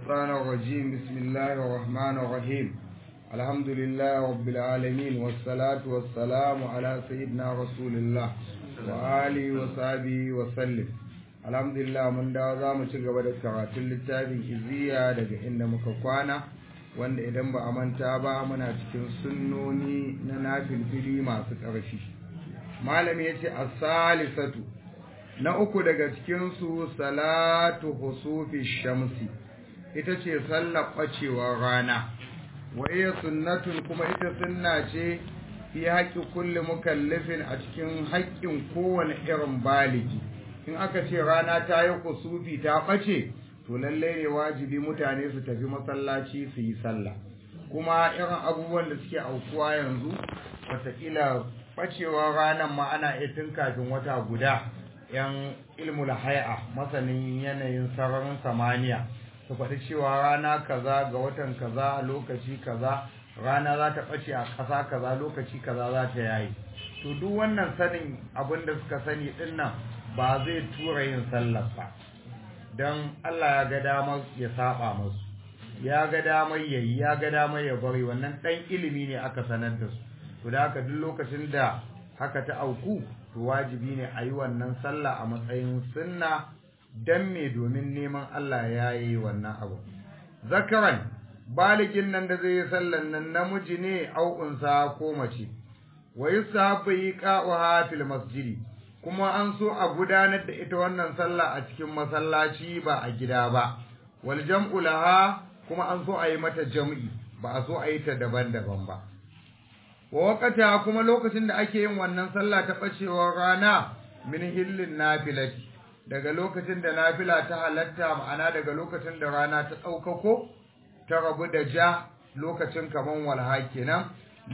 الشيطان الرجيم بسم الله الرحمن الرحيم الحمد لله رب العالمين والصلاة والسلام على سيدنا رسول الله وآله وصحبه وسلم الحمد لله من da za mu ci gaba da karatun littafin iziya daga inda muka kwana wanda idan ba a manta ba muna cikin sunnoni na nafilfili masu ƙarfi malami ya ce as-salisatu na uku daga cikinsu salatu husufi shamsi ita ce sallar ɓacewar rana wa iya sunnatun kuma ita sunna ce fi haƙƙi kulli mukallafin a cikin haƙƙin kowane irin baligi in aka ce rana ta yi kusufi ta ɓace to lallai ne wajibi mutane su tafi masallaci su yi sallah kuma irin abubuwan da suke aukuwa yanzu wataƙila ɓacewar ranar ma ana iya tun kafin wata guda yan ilmul hai'a masanin yanayin sararin samaniya su faɗi cewa rana kaza ga watan kaza lokaci kaza rana za ta ɓace a ƙasa kaza lokaci kaza za ta yayi to duk wannan sanin abin da suka sani ɗin nan ba zai tura yin sallar ba don Allah ya ga damar ya saba musu ya ga damar yayi ya ga damar ya bari wannan ɗan ilimi ne aka sanar da su to da haka duk lokacin da haka ta auku to wajibi ne a yi wannan sallah a matsayin sunna don me domin neman Allah ya yi wannan abu zakaran baligin nan da zai yi sallan nan namiji ne au'unsa ko mace wa yusahabu iqa'uha fil masjidi kuma an so a gudanar da ita wannan sallah a cikin masallaci ba a gida ba wal jam'u laha kuma an so a yi mata jam'i ba a so a yi ta daban-daban ba wa wakata kuma lokacin da ake yin wannan sallah ta bacewar rana min hillin nafilati daga lokacin da nafila ta halatta ma'ana daga lokacin da rana ta ɗaukako ta rabu da ja lokacin kaman walha kenan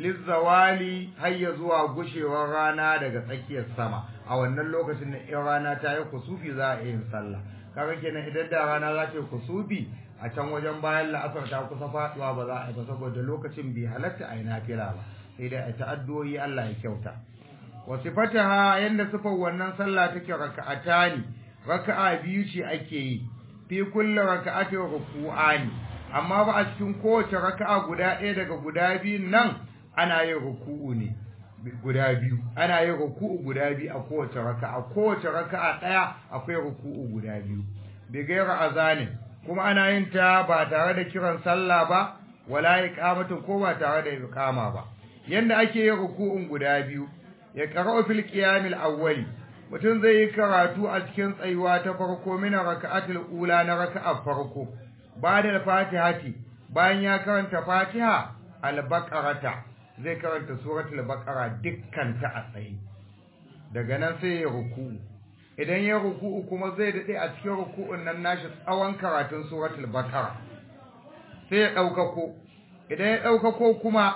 lizzawali har ya zuwa gushewar rana daga tsakiyar sama a wannan lokacin da in rana ta yi kusufi za a yin sallah kaga kenan idan da rana za ta yi kusufi a can wajen bayan la'asar ta kusa faduwa ba za a yi ba saboda lokacin bai halatta a yi nafila ba sai dai a ta'addoyi Allah ya kyauta wa sifataha yanda sifar wannan sallah take raka'atani raka'a biyu ce ake yi fi kulli raka'ati ruku'ani amma ba a cikin kowace raka'a guda ɗaya daga guda biyun nan ana yin ruku'u ne guda biyu ana yin ruku'u guda biyu a kowace raka'a kowace raka'a ɗaya akwai ruku'u guda biyu bi gaira azanin kuma ana yin ta ba tare da kiran sallah ba wala iqamatin ko ba tare da iqama ba yanda ake yin ruku'un guda biyu ya qara'u fil qiyamil awwali mutum zai yi karatu a cikin tsayuwa ta farko min raka'atul ula na raka'a farko bada fatihati bayan ya karanta fatiha al-baqarata zai karanta suratul baqara dukkan ta a tsaye daga nan sai ya ruku'u idan ya ruku'u kuma zai dade a cikin ruku'un nan nashi tsawon karatun suratul baqara sai ya daukako idan ya daukako kuma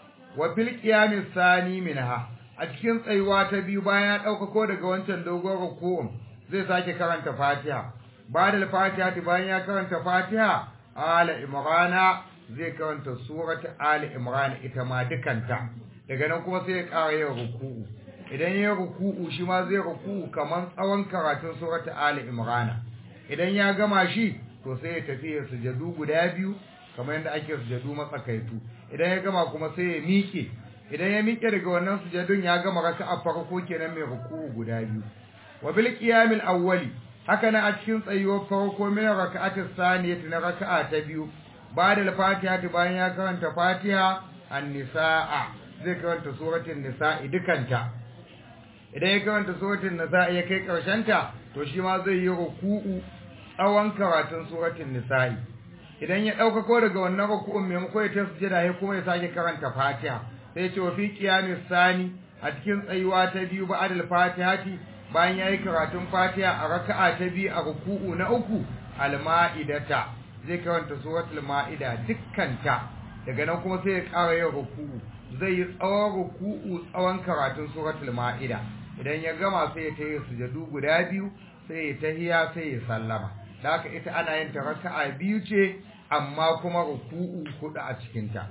wa fil qiyamis sani minha a cikin tsayuwa ta biyu bayan ya ɗaukako daga wancan dogon ruku'un zai sake karanta fatiha ba da fatiha bayan ya karanta fatiha ala imrana zai karanta surat ala imrana ita ma dukanta daga nan kuma sai ya ƙara yin ruku'u idan ya ruku'u shi ma zai ruku'u kamar tsawon karatun surat ala imrana idan ya gama shi to sai ya tafi ya sujadu guda biyu kamar yadda ake sujadu matsakaitu idan ya gama kuma sai ya miƙe idan ya miƙe daga wannan sujadun ya gama raka'a farko kenan mai ruku'u guda biyu wa bil qiyamil awwali haka na a cikin tsayuwar farko min raka'atis saniyati na raka'a ta biyu ba'da al-fatiha bayan ya karanta fatiha an-nisaa zai karanta suratul nisaa dukanta idan ya karanta suratul nisaa ya kai karshen ta to shi ma zai yi ruku'u tsawon karatun suratul nisaa idan ya dauka ko daga wannan ruku'un maimakon ya ta sujada ya kuma ya sake karanta fatiha sai ce wa fi qiyamis sani a cikin tsayuwa ta biyu ba'da al-fatihati bayan yayi karatun fatiha a raka'a ta biyu a ruku'u na uku al-ma'idata zai karanta suratul ma'ida dukkanta daga nan kuma sai ya ƙara yin ruku'u zai yi tsawon ruku'u tsawon karatun suratul ma'ida idan ya gama sai ya tayi sujadu guda biyu sai ya tahiya sai ya sallama da haka ita ana yin ta raka'a biyu ce amma kuma ruku'u hudu a cikinta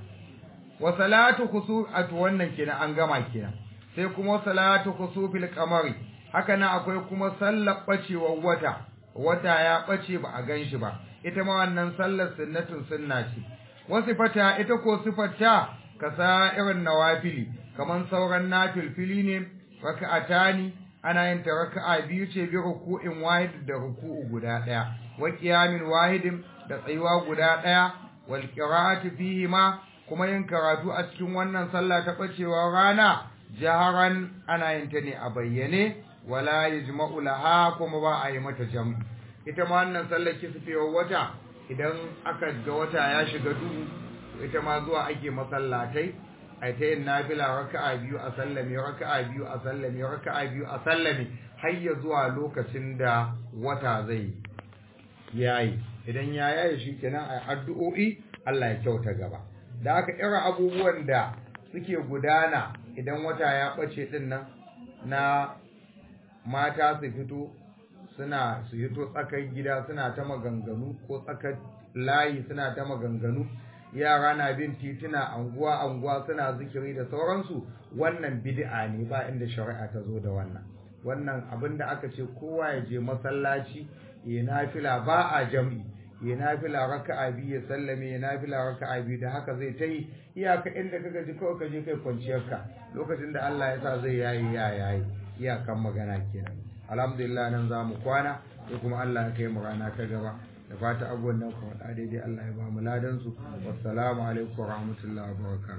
wa salatu khusu'at wannan kenan an gama kenan sai kuma salatu khusufil qamari haka nan akwai kuma sallar bacewar wata wata ya bace ba a ganshi ba ita ma wannan sallar sunnatun sunna ce wasu fata ita ko sifarta ka sa irin nawafili kaman sauran nafilfili ne raka'atani ana yin ta raka'a biyu ce bi ruku'in wahid da ruku'u guda daya wa qiyamin wahidin da tsayuwa guda daya wal qira'atu fihi ma kuma yin karatu a cikin wannan sallah ta bacewa rana jaharan ana yin ta ne a bayyane wala yajma'u laha kuma ba a yi mata jam'i ita ma wannan sallar kisfewar wata idan aka ga wata ya shiga duhu ita ma zuwa ake masallatai ai ta yin nafila raka'a biyu a sallame raka'a biyu a sallame raka'a biyu a sallame har ya zuwa lokacin da wata zai yayi idan ya yayi shikenan ai addu'o'i Allah ya kyauta gaba da aka ira abubuwan da suke gudana idan wata ya bace din nan na mata su fito suna su fito tsakar gida suna ta maganganu ko tsakar layi suna ta maganganu yara na bin tituna anguwa anguwa suna zikiri da sauransu wannan bid'a ne ba inda shari'a ta zo da wannan wannan abin da aka ce kowa ya je masallaci ya nafila ba a jam'i ya nafila raka'a biyu ya sallame ya nafila raka'a biyu da haka zai ta yi iyaka inda kaga ji kawai ka je kai kwanciyar ka lokacin da Allah ya sa zai yayi ya yayi iyakan magana kenan alhamdulillah nan za mu kwana sai kuma Allah ya kai mu rana ta gaba da fata abubuwan nan kuma daidai Allah ya ba mu ladan su wassalamu alaikum wa rahmatullahi wa barakatuh